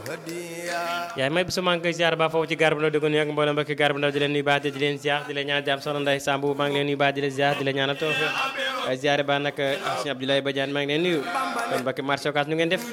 yaay may bisu maa ngi koy ziar ba foofu ci gaar bu ndaw di ko nuyu ak mboolem mbokki gaar bu ndaw di leen nuyu baax di leen ziar di leen ñaanal jàmm soxna Ndeye Samb maa ngi leen nuyu baax di leen ziar di leen ñaanal tawfiq ziare ba nag sëñ Abdoulaye Badiane maa ngi leen nuyu kon mbokki marché Ocass nu ngeen def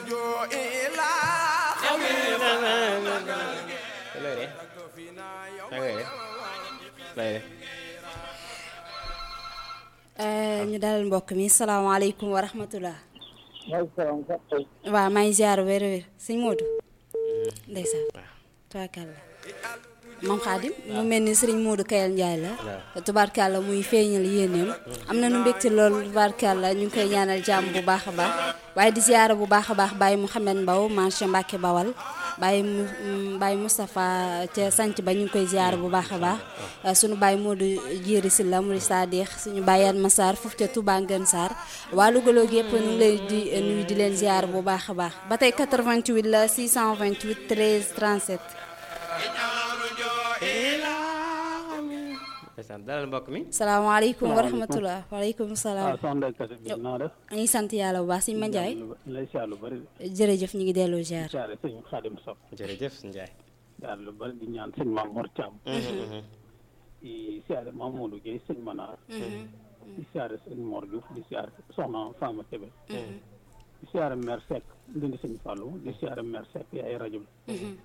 ñu dalal mbokk mi salaamaaleykum wa rahmatulah. waaw maa ngi ziar wér wér sëñ Modou. ndeysaan tubaarkàlla moom xaadim mu mel ni sëriñ Modou Kayal Ndiaye la. tubaarkàlla muy feeñal yéeneem. am na nu mbégte loolu tubaarkàlla ñu ngi koy ñaanal jàmm bu baax a baax. waaye di ziar bu baax a baax Baye Mouhamed Mbaw marché Mbacke Bawal. Baye mu Baye Moustapha ca sanc ba ñu ngi koy ziar bu baax a baax suñu Baye Modou Jéeri Silla muri Sadix suñu Baye Yan Massar foofu ca Touba Ngën Sarr waa Louga yëpp ñu ngi lay di nuyu di leen ziar bu baax a baax ba tey 88 la 628 13 37. dalal mbokk mi. salaamaaleykum wa rahmatulah waaleykum salaam. soxna Kase bi naa def. ñu ngi sant yàlla bu baax sëñ Ma Ndiaye. lay siyaar lu bëri. jërëjëf ñu ngi delloo ziar. siyaare sëñ Xaadim Sow. jërëjëf Ndiaye. siyaare lu bëri di ñaan sëñ Maam Mor Thiam. di siyaare Mamadou Gueye sëñ Manar. di siyaare sëñ Mor Diouf di siyaare soxna Fama Kébé. di siyaare maire Seck ndindi sëñ Fallou di siyaare maire Seck yaay rajo bi.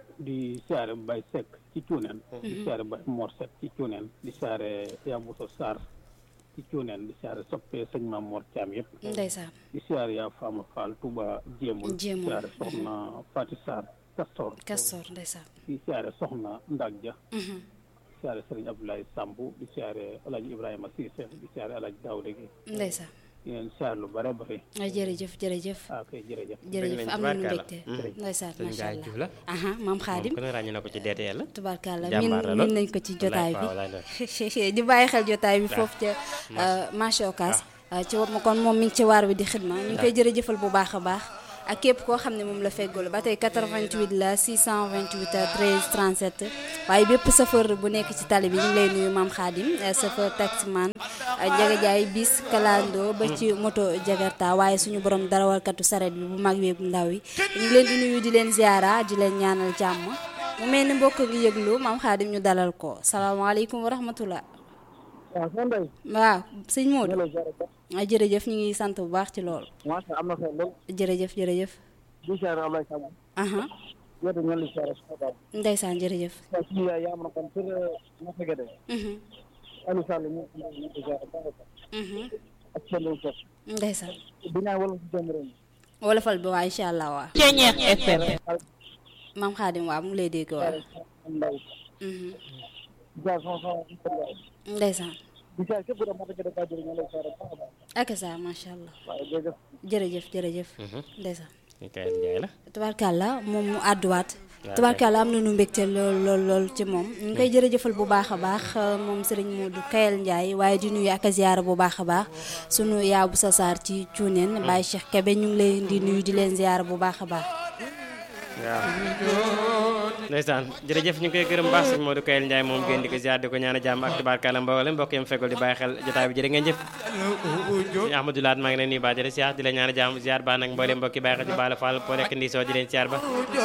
di siyaare Baye Seck ci cuuneen di siyaare Baye Mor Seck ci cuuneen di siyaare Yabousso Sarr ci cuuneen di siyaare soppee sëñ Maam Mor Thiam yëpp ndeysaan di siyaare yaa Fama Fall Touba Jéemul di Jéemul. siyaare soxna Fati Sarr Castor Castor ndeysaan. di siyaare soxna Ndag Dia di siyaare Sëriñ Abdoulaye Sambu di siyaare Alaaji Ibrahima Cissé di siyaare Alaaji Daouda Gueye ndeysaan. di leen siyaare lu bare bare ah jërëjëf jërëjëf. ah kay jërëjëf jërëjëf nañ am nañu tubaarkàlla. mbégte. ndeysaan sëñ macha Ndiaye Diouf la. allah. aha maam Xaadim. kon ràññee na ko ci DTL la. tubaarkàlla min jàmbaar la min lool. nañ ko ci jotaay Wallaay, waaw, bi di bàyyi xel jotaay bi foofu ca marché Ocass ci war ma kon moom mi ngi ci waar bi di xidma ñu ngi koy jërëjëfal bu baax a baax ak képp koo xam ne moom la feggoolu ba tey 88 la 628 13 37 waaye bépp chauffeur bu nekk ci tali bi ñu ngi lay nuyu maam Xaadim chauffeur taximan Njaga Jaay bis kalando ba ci moto Jakarta waaye suñu borom darawalkatu saret bi bu mag bi bu ndaw yi ñu ngi leen di nuyu di leen ziara di leen ñaanal jàmm mu mel ni mbokk ngi yëglu maam Xaadim ñu dalal ko salaamaaleykum wa rahmatullah waaw soo ndey waaw sëñ Modou lay ziare ba ah jërëjëf ñu ngi sant bu baax ci loolu macha am na solo lool jërëjëf jërëjëf di ziare Ablaye Samb aha yow ñu lay ziare sama baab ndeysaan jërëjëf waaw suñu yaay yaa am na kon pour ma fege de Mhm, Aliou Sall ñu ñu ko ziare ba nga ko mhm. ak seen lu ko ndeysaan di ñaan wala ci jëm réew mi wolofal bi waa incha allah waa Ceñeex FM maam Xaadim waa mu ngi lay dégg waa am ndaw Mhm, di ziare sama sama ndeysaan di ziare képp ku doon ma fege de ka jëri ñu lay ziare ba nga baax ak sa macha allah waaye jërëjëf jërëjëf jërëjëf ndeysaan ñu Kayal Ndiaye la. tubaarkàlla moom mu àdduwaat tubaarkàlla am na nu mbégte lool lool lool ci moom ñu ngi koy jërëjëfal bu baax a baax moom sëriñ Modou Kayal Ndiaye waaye di nuyu ak a ziyaara bu baax a baax sunu yaabu sa saar ci cuuneen Baye Cheikh Kebe ñu ngi leen di nuyu di leen ziyaara bu baax a baax waaw ndeysaan jërëjëf ñu ngi koy gërëm baax sëñ Modou Kayel Ndiaye moom gën di ko ziar di ko ñaan a jàmm ak tubaarkàlla mboolem mbokk yam fekkul di bàyyi xel jotaay bi jërë ngeen jëf sëñ Ahmadou Laat maa ngi leen nuyu baax jërë ziar di la ñaan a jàmm ziar baax nag mboolem mbokk yi bàyyi xel ci Bala Fall po nekk ndi soo di leen ziar ba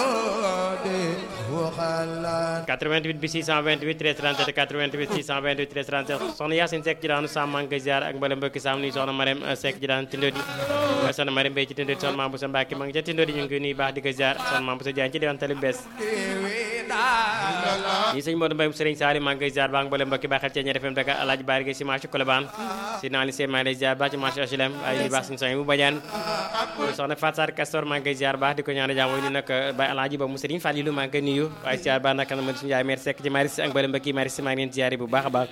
88 bi 628 13 37 88 628 13 37 soxna Yacine Seck ci daanu Sam maa ngi koy ziar ak mboolem mbokki Sam nuyu soxna Marème Seck ci daan Tindodi soxna Marème Mbaye ci Tindodi soxna Mame Boussa Mbacke maa ngi ca Tindodi ñu ngi koy nuyu baax di ko ziar soxna Mame Boussa Diagne ci diwaan tali bees yi sëñ Modou Mbaye Serigne Sali maa ngi koy ziar baax mboolem mbokki bàyyi xel ci Ñeer FM Dakar Alaaji Baari Gay si marché Colobane si naa li seen maa ngi lay ziar baax ci marché HLM ay nuyu baax suñu soñ bu bajaan soxna Fatou Sarr Castor maa ngi koy ziar baax di ko ñaan jàmm ñu nag Baye Alaaji ba mu Serigne Fallilou maa ngi koy nuyu waaye ziar baax nag man suñu yaay mère Seck ci Maris ak mboolem mbokki Maris maa ngi leen ziar bu baax a baax